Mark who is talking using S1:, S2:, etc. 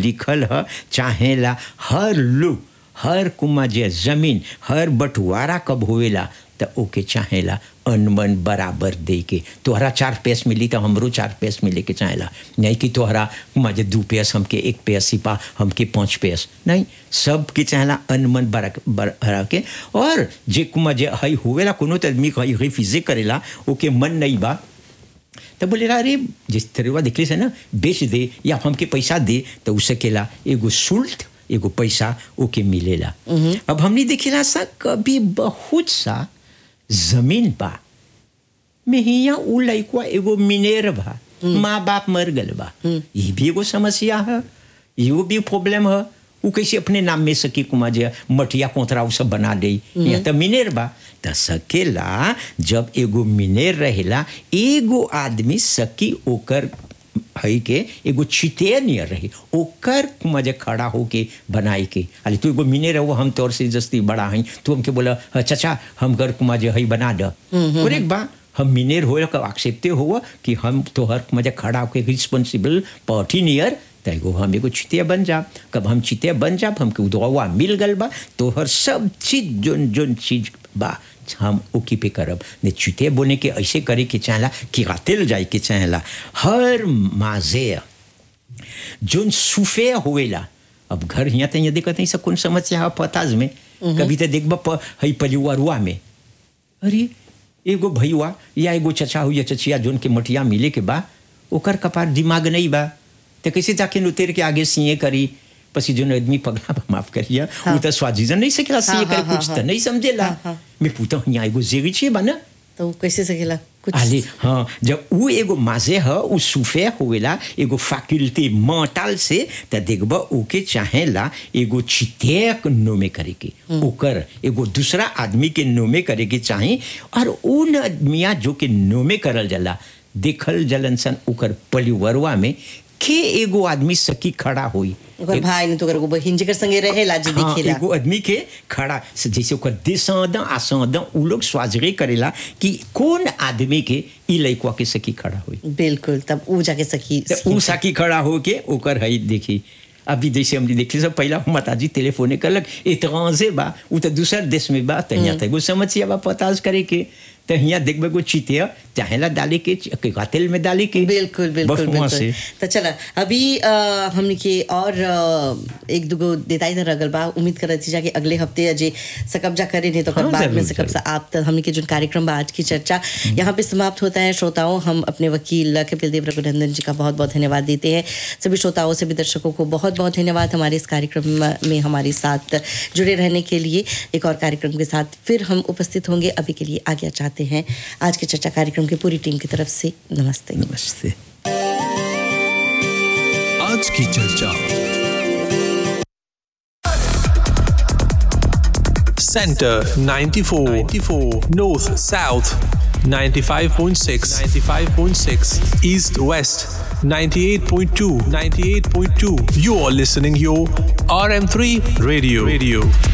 S1: लिखल ह चाहेला हर लोग हर कुमा जे जमीन हर बंटवारा कब होवेला त ओके चाहेला अनमन बराबर दे के तोहरा चार पैस मिली तो हमरो चार पैस मिले के चाहेला नहीं कि तोहरा मजे दू पैस हमके एक पैस सिपा हमके पाँच पैस नहीं सब के चाहेला अनमन बरा बरा के और जे कुमा जे हई होवेला कोनो त आदमी हई रिफ्यूजे करेला ओके मन नहीं बा तो बोले अरे जिस तरह दिखली से ना बेच दे या हमके पैसा दे तो उसे केला एगो शुल्क एगो पैसा ओके मिलेला अब हमने देखेला सा कभी बहुत सा जमीन बा में हिया उ लइकवा एगो मिनेर बा माँ बाप मर गल बा ये भी एगो समस्या है ये भी प्रॉब्लम है उ कैसे अपने नाम में सकी कुमा जे मटिया कोतरा उ सब बना दे या तो मिनेर बा त सकेला जब एगो मिनेर रहेला एगो आदमी सकी ओकर हई के एगो चिते नियर रही ओकर मजे खड़ा होके बनाई के अरे तू एगो मिने रहो हम तोर से जस्ती बड़ा हई तू हमके बोला चचा हम घर कुमा जे हई बना द एक बा हम मिनेर हो एक्सेप्टे हो कि हम तोहर मजे खड़ा होके रिस्पॉन्सिबल पार्टी नियर तैगो हम एगो चितिया बन जाब कब हम चितिया बन जाब हमके उदवा मिल गल बा तोहर सब चीज जोन जोन चीज बा हम ओकी पे करब ने चुते बोने के ऐसे करे के चाहला कि रातेल जाए के चाहला हर माजे जोन सुफे होवेला अब घर हिया त देखत नहीं सब कौन समस्या है पताज में कभी तो देखब हई परिवारुआ में अरे एगो भैया या एगो चचा हो या चचिया जोन के मटिया मिले के बा ओकर कपार दिमाग नहीं बा तो कैसे जाके नुतेर के आगे सीए करी पसी जो आदमी पगला माफ करिए वो तो स्वाजीजन नहीं सकेला सीए करे कुछ तो नहीं समझेला मैं पूछता हूँ यहाँ एगो जेगी छे बना
S2: तो कैसे सकेला कुछ
S1: आले हाँ जब वो एगो माजे है वो सुफे होवेला एगो फैकल्टी मेंटल से त देखब ओके चाहेला एगो चितेक नोमे करे के ओकर एगो दूसरा आदमी के नोमे करे के चाहे और उन आदमिया जो के नोमे करल जाला देखल जलन सन ओकर परिवरवा में के एगो आदमी सकी खड़ा होई
S2: ओकर भाई ने तो ओकर बहिन जेकर संगे रहेला जे
S1: हाँ,
S2: दिखेला
S1: एगो आदमी के खड़ा से जैसे ओकर descendant ascendant उ लोग स्वाजरे करेला कि कौन आदमी के ई लइकवा के सकी खड़ा होई
S2: बिल्कुल तब ऊ जाके सखी
S1: त उ साकी खड़ा होके ओकर हई देखी अभी जैसे हमने देखली सब पहला माताजी टेलीफोने करलक एतराजे बा उ तो दूसर देश में बा त यहाँ तक समस्या बा पताज करे के त यहाँ देखबे को चितिया चाहेला डाले के तेल में डाले के
S2: बिल्कुल बिल्कुल
S1: बस वहाँ
S2: बिल्कुल
S1: से
S2: तो चला अभी अ, हमने के और अ, एक दुगो देताई तर अगल बा उम्मीद करत थी जाके अगले हफ्ते अजे सकब्जा करे नहीं तो कर
S1: हाँ,
S2: बाद में
S1: जरूर,
S2: सकब से आप तक हमने के जो कार्यक्रम बा आज की चर्चा यहाँ पे समाप्त होता है श्रोताओं हम अपने वकील कपिल देव रघुनंदन जी का बहुत बहुत धन्यवाद देते हैं सभी श्रोताओं से भी दर्शकों को बहुत बहुत धन्यवाद हमारे इस कार्यक्रम में हमारे साथ जुड़े रहने के लिए एक और कार्यक्रम के साथ फिर हम उपस्थित होंगे अभी के लिए आज्ञा चाहते हैं आज की चर्चा कार्यक्रम की पूरी टीम की तरफ से नमस्ते
S1: नमस्ते
S3: आज की चर्चा Center 94, 94 North South 95.6 95.6 East West 98.2 98.2 You are listening your RM3 Radio Radio